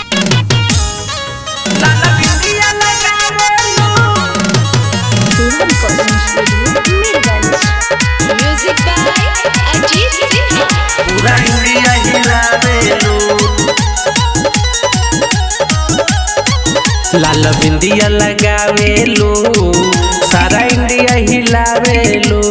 music by Ajit Sinha पूरा India हिलावेलू लाल बिंदिया लगावेलू सारा इंडिया हिलावेलू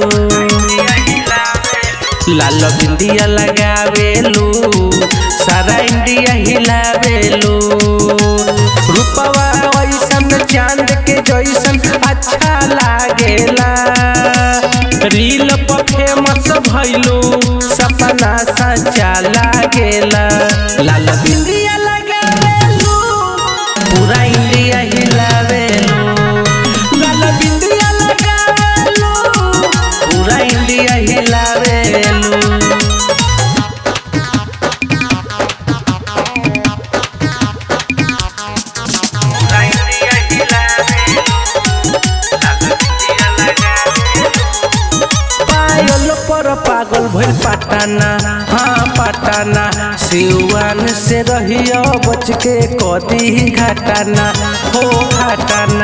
लाल बिंदिया लगावेलू सारा इंडिया हिलावेलू रूपवा ऐसन चांद के जैसन अच्छा लागेला रील पर फेमस भइलू सपना सच्चा लागेला लाल बिंदिया लगावेलू पूरा इंडिया हिलावेलू लाल बिंदिया लगावेलू पूरा इंडिया हिलावेलू पायल पर पागल भइल पटाना हाँ पटाना सिवान से रहियो बच के कदी घटाना हो घटाना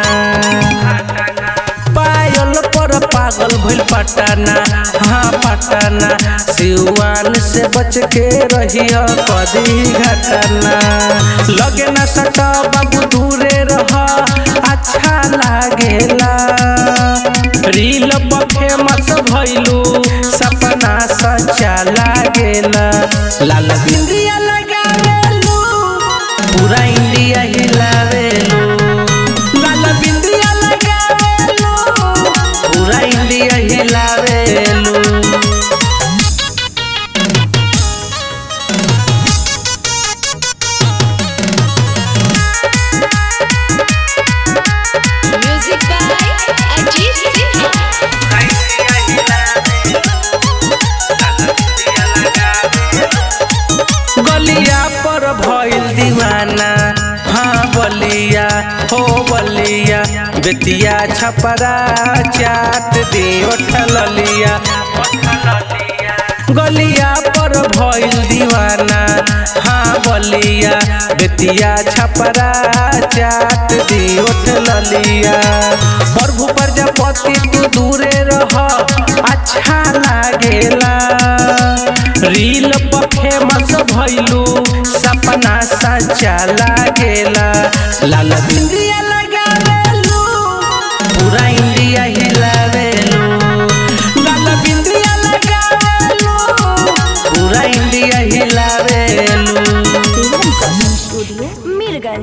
पायल पर पागल भइल पटाना हाँ पटाना सिवान से बच के रहियो कदी घटाना लगे न सटा बाबू दूरे रह अच्छा लागेला रील पर फेमस भइलू सपना सच्चा लागेला लाल बिंदिया लगावेलू पूरा इंडिया हिलावेलू लाल बिंदिया लगावेलू पूरा इंडिया हिलावेलू म्यूजिक बाय अजीत सिन्हा गलिया पर भइल दीवाना हाँ बलिया हो बलिया बेतिया छपरा चाट दे ललिया गलिया पर भइल दीवाना हाँ बलिया बेतिया छपरा चाट दे ललिया प्रभु प्रजापति तू दूरे रह अच्छा लागेला रील पर फेमस भइलू सपना सच्चा लागेला लाल बिंदिया लगावेलू पूरा इंडिया हिलावेलू लाल बिंदिया लगावेलू पूरा इंडिया हिलावेलू स्टूडियो मीरगंज